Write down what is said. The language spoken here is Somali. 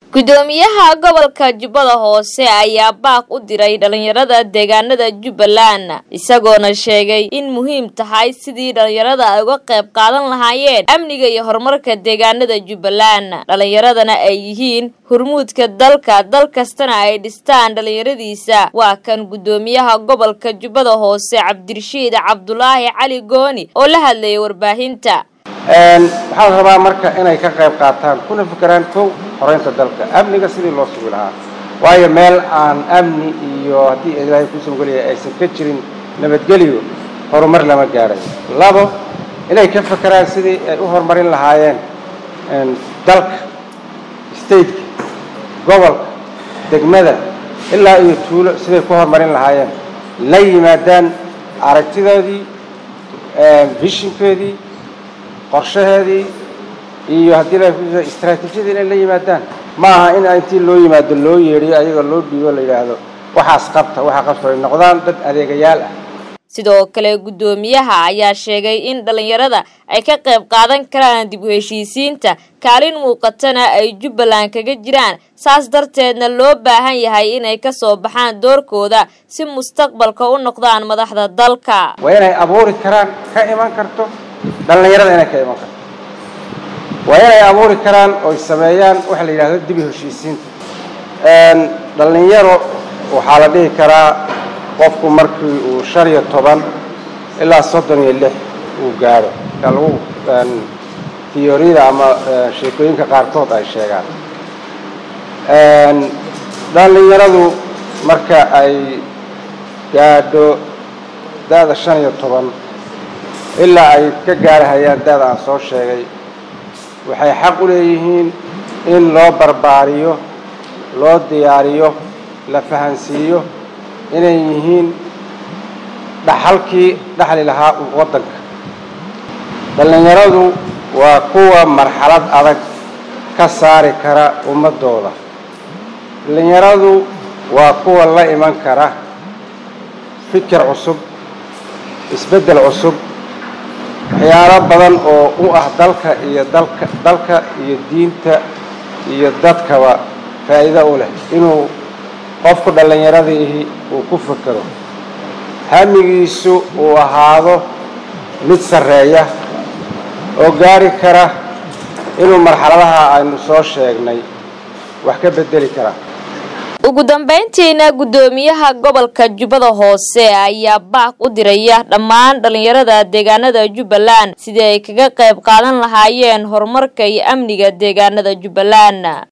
gudoomiyaha gobolka jubbada hoose ayaa baaq u diray dhalinyarada deegaanada jubbaland isagoona sheegay in muhiim tahay sidii dhalinyarada ay uga qayb qaadan lahaayeen amniga iyo horumarka deegaanada jubbaland dhalinyaradana ay yihiin hurmuudka dalka dal kastana ay dhistaan dhalinyaradiisa waa kan gudoomiyaha gobolka jubbada hoose cabdirashiid cabdulaahi cali gooni oo la hadlayay warbaahinta waxaan rabaa marka inay ka qayb qaataan kuna fikeraan kow horeynta dalka amniga sidii loo sugi lahaa waayo meel aan amni iyo haddii ilaahay kuusan gelaya aysan ka jirin nabadgelyo horumar lama gaadhay labo inay ka fekeraan sidii ay u horumarin lahaayeen dalka stateka gobolka degmada ilaa iyo tuulo siday ku horumarin lahaayeen la yimaadaan aragtidoodii vishinkoodii qorshaheedii iyo haddii la istraatiijiyadii inay la yimaadaan ma aha in intii loo yimaado loo yeedhiyo ayaga loo dhiibo la yidhaahdo waxaas qabta waxaa qabta ay noqdaan dad adeegayaal ah sidoo kale guddoomiyaha ayaa sheegay in dhalinyarada ay ka qayb qaadan karaan dib u heshiisiinta kaalin muuqatana ay jubbaland kaga jiraan saas darteedna loo baahan yahay inay ka soo baxaan doorkooda si mustaqbalka u noqdaan madaxda dalka waa inay abuuri karaan ka iman karto dhallinyarada inay ka iman karto waa inay abuuri karaan oy sameeyaan waxa la yidhahdo dibi heshiisiinta dhallinyaro waxaa la dhihi karaa qofku markii uu shan iyo toban ilaa soddon iyo lix uu gaadho yaa lagu tiyoriyada ama sheekooyinka qaarkood ay sheegaan dhallinyaradu marka ay gaadho da-da shan iyo toban ilaa ay ka gaarhayaan da-da aan soo sheegay waxay xaq u leeyihiin in loo barbaariyo loo diyaariyo la fahansiiyo inay yihiin dhaxalkii dhaxli lahaa waddanka dhallinyaradu waa kuwa marxalad adag ka saari kara ummaddooda dhallinyaradu waa kuwa la iman kara fikir cusub isbeddel cusub waxyaalo badan oo u ah dalka iyo dalka dalka iyo diinta iyo dadkaba faa'iido u leh inuu qofku dhallinyaradaihi uu ku fekero hamigiisu uu ahaado mid sarreeya oo gaari kara inuu marxaladaha aynu soo sheegnay wax ka beddeli kara ugu dambayntiina guddoomiyaha gobolka jubbada hoose ayaa baaq u diraya dhammaan dhalinyarada deegaanada jubbaland sidii ay kaga qayb qaadan lahaayeen horumarka iyo amniga deegaanada jubbaland